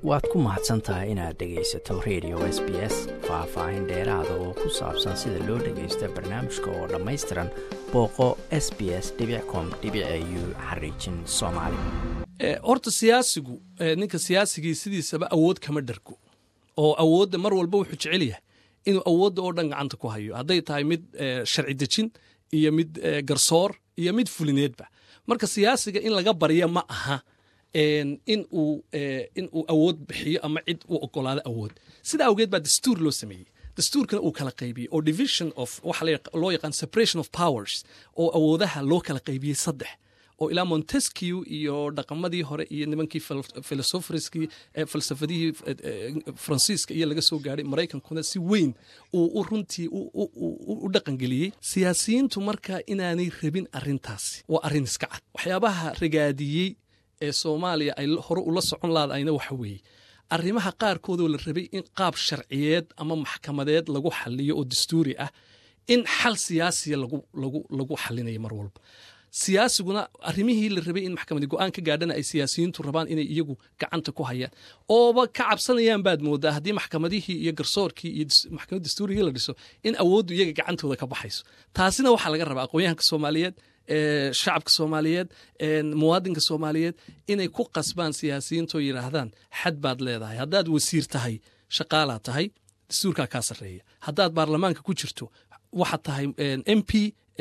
waad ku mahadsan tahay inaad dhegaysato radio s b s faah-faahin dheeraada oo ku saabsan sida loo dhagaysta barnaamijka oo dhammaystiran booqo s b s com u xariijin soomaali horta siyaasigu ninka siyaasigii sidiisaba awood kama dhargo oo awoodda mar walba wuxuu jecel yahay inuu awoodda oo dhan gacanta ku hayo hadday tahay mid sharci dejin iyo mid garsoor iyo mid fulineedba marka siyaasiga in laga barya ma aha in uu in uu awood bixiyo ama cid u ogolaado awood sida awgeed baa dastuur loo sameeyey dastuurkana uu kala qaybiyey oo division of waxa loo yaqaan separation of powers oo awoodaha loo kala qaybiyey saddex oo ilaa montesquieu iyo dhaqamadii hore iyo nimankii filosofriskii falsafadihii faransiiska iyo laga soo gaadhay maraykankuna si weyn uu runtii u dhaqangeliyey siyaasiyiintu marka inaanay rabin arintaasi waa arrin iska cad waxyaabaha ragaadiyey ee soomaaliya ay hore ula socon laadayna waxa weeye arrimaha qaarkoodoo la rabay in qaab sharciyeed ama maxkamadeed lagu xaliyo oo dastuuri ah in xal siyaasiya lagu xalinayo mar walba siyaasiguna arrimihii la rabay in maxkamadi go-aan ka gaadhana ay siyaasiyiintu rabaan inay iyagu gacanta ku hayaan ooba ka cabsanayaan baad moodaa haddii maxkamadihii iyo garsoorkii iyo maxkamad dastuurigii la dhiso in awooddu iyaga gacantooda ka baxayso taasina waxaa laga rabaa aqoonyahanka soomaaliyeed shacabka soomaaliyeed muwaadinka soomaaliyeed inay ku qasbaan siyaasiyiintoo yidhaahdaan xad baad leedahay haddaad wasiir tahay shaqaalaa tahay dastuurkaa kaa sarreeya haddaad baarlamaanka ku jirto waxaad tahay m p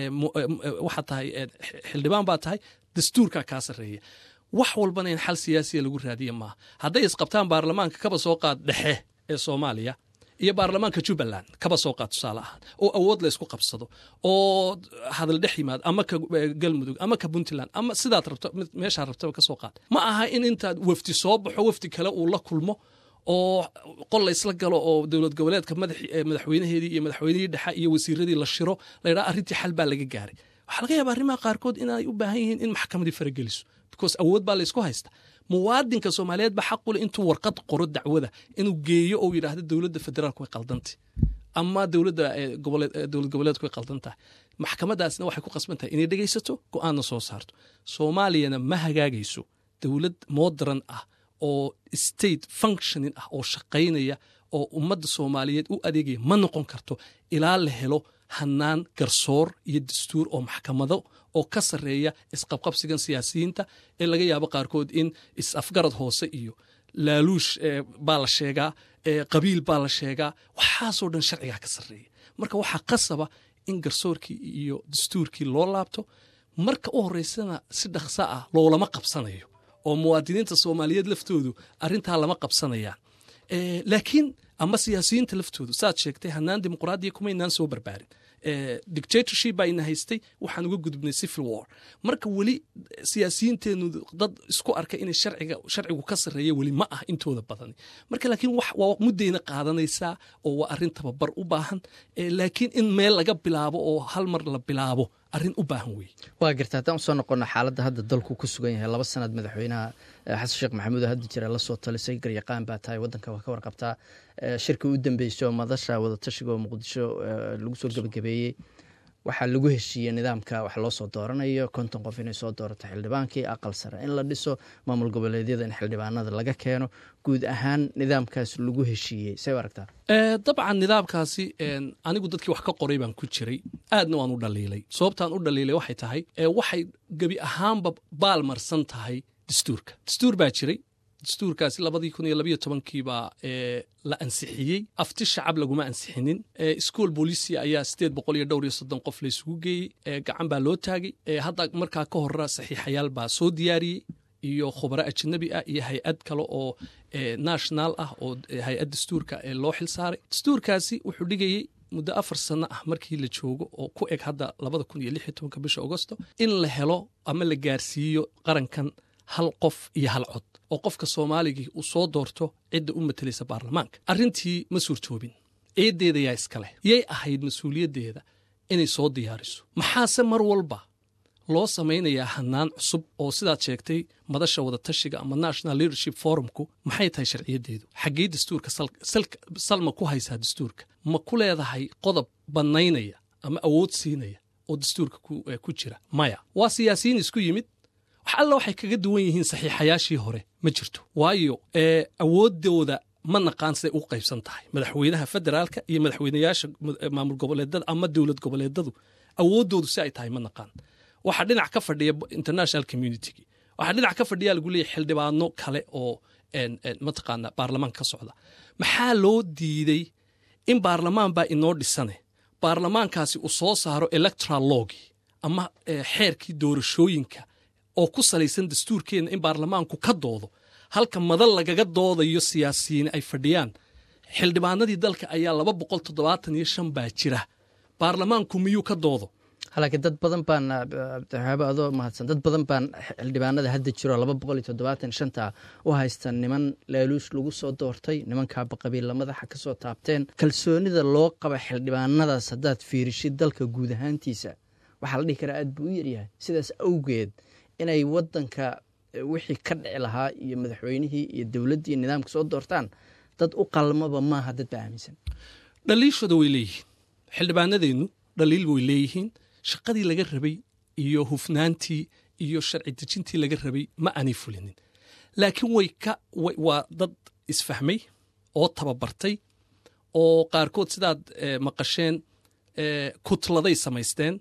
waxaad tahay xildhibaan baa tahay dastuurkaa kaa sarreeya wax walbana in xal siyaasiya lagu raadiya maaha hadday isqabtaan baarlamaanka kaba soo qaad dhexe ee soomaaliya iyo baarlamaanka jubbaland kaba soo qaad tusaale ahaan oo awood laysku qabsado oo hadal dhex yimaado ama ka galmudug ama ka puntland ama sidaad rabto meeshaa rabtaba ka soo qaad ma aha in intaad wafdi soo baxo wafdi kale uu la kulmo oo qol laysla galo oo dowlad goboleedka madaxweynaheedii iyo madaxweynihii dhexe iyo wasiiradii la shiro layidhaha arrintii xal baa laga gaaray waxaa laga yaaba arrimaha qaarkood inay u baahan yihiin in maxkamadii farageliso because awood baa laysku haysta muwaadinka soomaaliyeed ba xaqule intuu warqad qoro dacwada inuu geeyo oo yidhaahdo dowladda federaalku way qaldantay ama dowladda dowlad goboleedku way qaldan tahay maxkamadaasna waxay ku qasban tahay inay dhegaysato go-aanna soo saarto soomaaliyana ma hagaagayso dowlad modern ah oo state functioning ah oo shaqaynaya oo ummadda soomaaliyeed u adeegaya ma noqon karto ilaa la helo hanaan garsoor iyo dastuur oo maxkamado oo ka sarreeya isqabqabsigan siyaasiyiinta ee laga yaabo qaarkood in is-afgarad hoose iyo laaluush baa la sheegaa qabiil baa la sheegaa waxaasoo dhan sharcigaa ka sarreeya marka waxaa qasaba in garsoorkii iyo dastuurkii loo laabto marka u horreysana si dhaqsa ah loolama qabsanayo oo muwaadiniinta soomaaliyeed laftoodu arrintaa lama qabsanayaan laakiin ama siyaasiyiinta laftoodu saad sheegtay hanaan dimuqraadiya kumaynaan soo barbaarin dictatorship baa ina haystay waxaan uga gudubnay civil war marka weli siyaasiyiinteennu dad isku arka inay sharciga sharcigu ka sarreeya weli ma ah intooda badan marka laakiin waa muddayna qaadanaysaa oo waa arrin tababar u baahan laakiin in meel laga bilaabo oo hal mar la bilaabo arrin u baahan weeye waa garta haddaan usoo noqono xaaladda hadda dalku ku sugan yahay laba sanad madaxweynaha xasan sheekh maxamuud oo hadda jira la soo talisay garyaqaan baa tahay waddanka waa ka warqabtaa shirka u dambeysay oo madasha wadatashiga oo muqdisho lagu soo gebagabeeyey waxaa lagu heshiiyey nidaamka wax loo soo dooranayo konton qof inay soo doorato xildhibaankii aqal sare in la dhiso maamul goboleedyada in xildhibaanada laga keeno guud ahaan nidaamkaas lagu heshiiyey say u aragtaa dabcan nidaamkaasi anigu dadkii wax ka qoray baan ku jiray aadna waan u dhaliilay sababtaan u dhaliilay waxay tahay waxay gebi ahaanba baalmarsan tahay dastuurka dastuur baa jiray dastuurkaasi labadii kun iyo labayo tobankiibaa la ansixiyey afti shacab laguma ansixinin school bolisia ayaa sideed boqol iyo dhowr iyo soddon qof laysugu geeyey gacan baa loo taagay hadda markaa ka hora saxiixayaal baa soo diyaariyey iyo khubaro ajnabi ah iyo hay-ad kale oo national ah oo hay-ad dastuurka loo xil saaray dastuurkaasi wuxuu dhigayey muddo afar sano ah markii la joogo oo ku eg hadda labada kun iyo lix iyo tobanka bisha agosto in la helo ama la gaarsiiyo qarankan hal qof iyo hal cod oo qofka soomaaligii uu soo doorto cidda u matalaysa baarlamaanka arrintii ma suurtoobin eeddeeda yaa iska leh yay ahayd mas-uuliyaddeeda inay soo diyaariso maxaase mar walba loo samaynayaa hanaan cusub oo sidaad sheegtay madasha wadatashiga ama national leadership forumku maxay tahay sharciyaddeedu xaggee dastuurka salma ku haysaa dastuurka ma ku leedahay qodob bannaynaya ama awood siinaya oo dastuurka ku jira maya waa siyaasiyiin isku yimid wax alla waxay kaga duwan yihiin saxiixayaashii hore ma jirto waayo awooddooda ma naqaan siday u qaybsan tahay madaxweynaha federaalka iyo madaxweynayaasha maamul goboleedada ama dowlad goboleedadu awooddoodu si ay tahay ma naqaan waxaa dhinac ka fadhiya international communitygii waxaa dhinac ka fadhiya lagu leeyahy xildhibaano kale oo mataqaana baarlamaanka ka socda maxaa loo diiday in baarlamaan baa inoo dhisane baarlamaankaasi uu soo saaro electoral logii ama xeerkii doorashooyinka oo ku salaysan dastuurkeenna in baarlamaanku ka doodo halka madal lagaga doodayo siyaasiyiin ay fadhiyaan xildhibaanadii dalka ayaa laba boqol toddobaatan iyo shan baa jira baarlamaanku miyuu ka doodo laakiin dad badan baan abdixaabo adoo mahadsan dad badan baan xildhibaanada hadda jiro laba boqol iyo toddobaatan shanta u haystaan niman laaluush lagu soo doortay nimankaaba qabiilla madaxa ka soo taabteen kalsoonida loo qaba xildhibaanadaas haddaad fiirishid dalka guud ahaantiisa waxaa la dhihi karaa aad buu u yaryahay sidaas awgeed inay wadanka wixii ka dhici lahaa iyo madaxweynihii iyo dowladdii nidaamka soo doortaan dad u qalmaba maaha dad baa aaminsan dhaliishooda way leeyihiin xildhibaanadeennu dhaliil way leeyihiin shaqadii laga rabay iyo hufnaantii iyo sharci dejintii laga rabay ma aanay fulinin laakiin way ka waa dad isfahmay oo tababartay oo qaarkood sidaad maqasheen kutladay samaysteen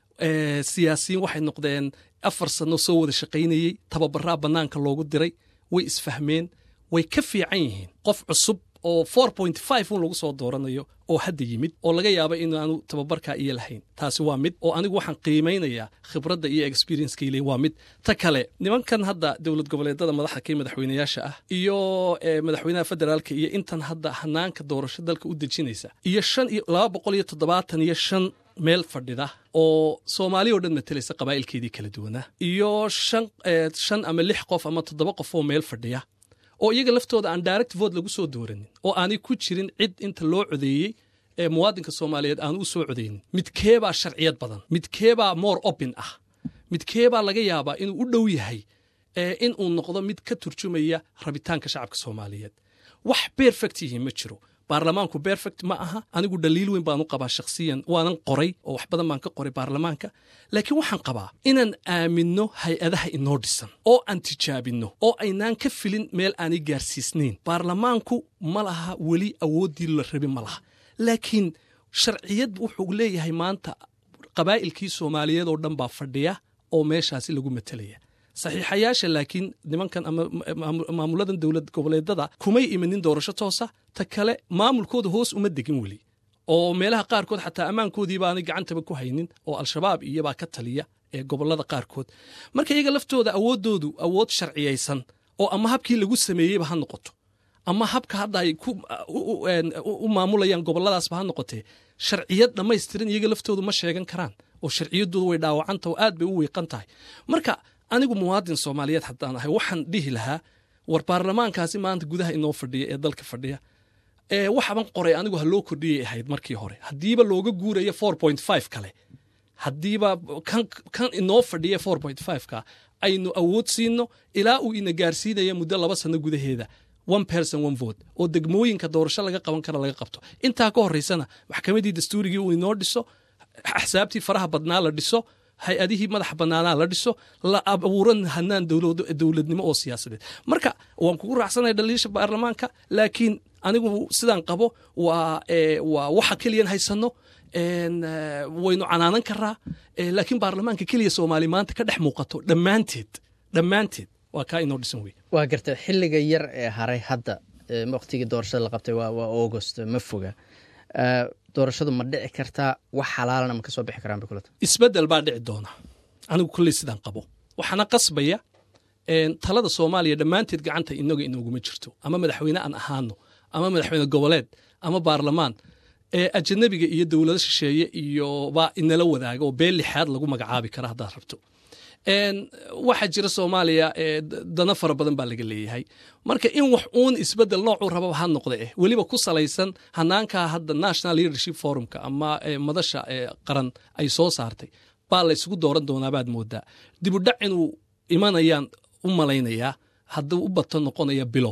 siyaasiyiin waxay noqdeen afar sano soo wada shaqaynayey tababaraa bannaanka loogu diray way isfahmeen way ka fiican yihiin qof cusub oo four point five un lagu soo dooranayo oo hadda yimid oo laga yaaba inaanu tababarkaa iyo lahayn taasi waa mid oo anigu waxaan qiimaynayaa khibradda iyo experiencekayle waa mid ta kale nimankan hadda dowlad goboleedada madaxda kii madaxweynayaasha ah iyo madaxweynaha federaalka iyo intan hadda hanaanka doorasho dalka u dejinaysa iyo shan iyo laba boqol iyo toddobaatan iyo shan meel fadhida oo soomaaliya o dhan matalaysa qabaa'ilkeedii kala duwanaa iyo shan shan ama lix qof ama toddoba qof oo meel fadhiya oo iyaga laftooda aan direct vote lagu soo dooranin oo aanay ku jirin cid inta loo codeeyey ee muwaadinka soomaaliyeed aanu u soo codeynin midkeebaa sharciyad badan midkeebaa more open ah midkeebaa laga yaabaa inuu u dhow yahay in uu noqdo mid ka turjumaya rabitaanka shacabka soomaaliyeed wax perfect yihiin ma jiro baarlamaanku perfect ma aha anigu dhaliil weyn baan u qabaa shakhsiyan waanan qoray oo wax badan baan ka qoray baarlamaanka laakiin waxaan qabaa inaan aaminno hay-adaha inoo dhisan oo aan tijaabinno oo aynaan ka filin meel aanay gaarsiisnayn baarlamaanku ma laha weli awooddii la rabi ma laha laakiin sharciyad wuxuu leeyahay maanta qabaa'ilkii soomaaliyeed oo dhan baa fadhiya oo meeshaasi lagu matelaya saxiixayaasha laakiin nimankan ama maamuladan dowlad goboleedada kumay imanin doorasho toosa ta kale maamulkooda hoos uma degin weli oo meelaha qaarkood xataa ammaankoodii baanay gacantaba ku haynin oo al-shabaab iyobaa ka taliya ee gobolada qaarkood marka iyaga laftooda awooddoodu awood sharciyaysan oo ama habkii lagu sameeyeyba ha noqoto ama habka hadda ay u maamulayaan goboladaasba ha noqotee sharciyad dhammaystiran iyaga laftoodu ma sheegan karaan oo sharciyaddoodu way dhaawacanta oo aad bay u wiiqan tahay marka anigu muwaadin soomaaliyeed haddaan ahay waxaan dhihi lahaa war baarlamaankaasi maanta gudaha inoo fadhiya ee dalka fadhiya waxaban qoray anigu ha loo kordhiyay ahayd markii hore haddiiba looga guuraya four point five kale haddiiba kan inoo fadhiya four point five ka aynu awood siino ilaa uu ina gaarsiinaya muddo laba sano gudaheeda one person one vote oo degmooyinka doorasho laga qaban kara laga qabto intaa ka horeysana maxkamadii dastuurigii uu inoo dhiso axsaabtii faraha badnaa la dhiso hay-adihii madaxa banaanaa la dhiso la abuuran hanaan dowladnimo oo siyaasadeed marka waan kugu raacsanaya dhaliisha baarlamaanka laakiin anigu sidaan qabo waa waa waxa keliyan haysano waynu canaanan karaa laakiin baarlamaanka keliya soomaali maanta ka dhex muuqato dhammaanteed dhammaanteed waa kaa inoo dhisan wey waa garta xilliga yar ee haray hadda waqtigii doorashada la qabtay waa augost ma foga doorashadu ma dhici kartaa wax xalaalana ma ka soo bixi karaan bay kulata isbeddel baa dhici doona anigu kolley sidaan qabo waxaana qasbaya talada soomaaliya dhammaanteed gacanta inaga inooguma jirto ama madaxweyne aan ahaano ama madaxweyne goboleed ama baarlamaan ee ajanabiga iyo dowlado shisheeye iyo baa inala wadaaga oo beel lixaad lagu magacaabi kara haddaad rabto waxaa jira soomaaliya dana fara badan baa laga leeyahay marka in wax uun isbedel noocuu rababa ha noqde eh weliba ku salaysan hanaankaa hadda national leadership forumka ama madasha qaran ay soo saartay baa la isugu dooran doonaabaad moodaa dibudhac inuu imanayaan u malaynayaa hadduu u bato noqonaya bilo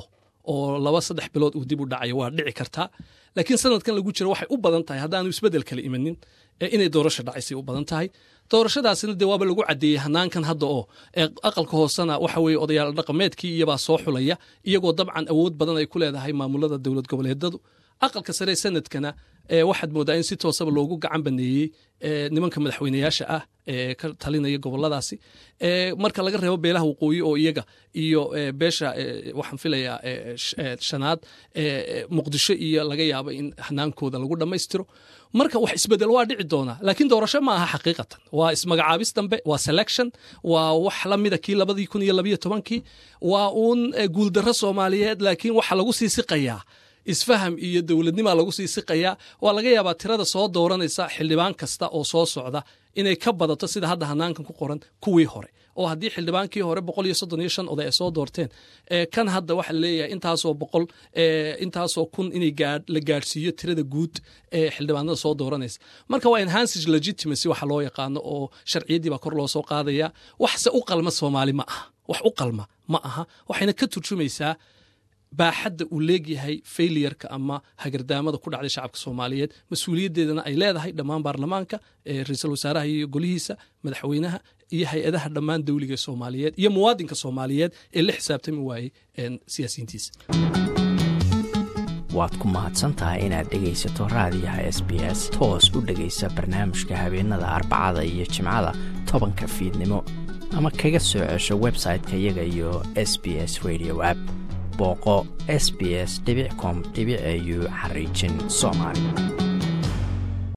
oo laba saddex bilood uu dib u dhacayo waa dhici kartaa laakiin sanadkan lagu jiro waxay u badan tahay haddaanu isbeddel kale imanin inay doorasho dhacaysay u badan tahay doorashadaasina dee waaba lagu caddeeyey hanaankan hadda oo aqalka hoosena waxa weeye odayaal dhaqameedkii iyabaa soo xulaya iyagoo dabcan awood badan ay ku leedahay maamulada dowlad goboleedadu aqalka sare sanadkana waxaad moodaa in si toosaba loogu gacan baneeyey nimanka madaxweyneyaasha ah ee ka talinaya goboladaasi marka laga reebo beelaha waqooyi oo iyaga iyo beesha waxaan filayaa shanaad muqdisho iyo laga yaabo in hanaankooda lagu dhammaystiro marka wax isbedel waa dhici doonaa laakiin doorasho ma aha xaqiiqatan waa ismagacaabis dambe waa selection waa wax la mida kii labadii kun iyo labayo tobankii waa uun guuldarro soomaaliyeed laakiin waxa lagu sii siqayaa isfaham iyo dowladnimaa lagu sii siqayaa waa laga yaabaa tirada soo dooranaysa xildhibaan kasta oo soo socda inay ka badato sida hadda hanaankan ku qoran kuwii hore oo haddii xildhibaankii hore boqol iyo soddon iyo shan oday ay soo doorteen kan hadda waxa leeyahay intaasoo boqol intaasoo kun inay la gaadhsiiyo tirada guud ee xildhibaanada soo dooranaysa marka waa enhanced legitimacy waxa loo yaqaano oo sharciyaddii baa kor loo soo qaadaya waxse u qalma soomaali ma aha wax u qalma ma aha waxayna ka turjumaysaa baaxadda uu leegyahay failiyarka ama hagardaamada ku dhacday shacabka soomaaliyeed mas-uuliyaddeedana ay leedahay dhammaan baarlamaanka ra-iisul wasaaraha iyo golihiisa madaxweynaha iyo hay-adaha dhammaan dowliga soomaaliyeed iyo muwaadinka soomaaliyeed ee la xisaabtami waayey siyaasiyiintiisa waad ku mahadsantahay inaad dhegaysato raadiyaha s b s toos u dhegaysa barnaamijka habeenada arbacada iyo jimcada tobanka fiidnimo ama kaga soo cesho website-ka iyaga iyo s b s radio app booqo s b s com au xariijin soomaali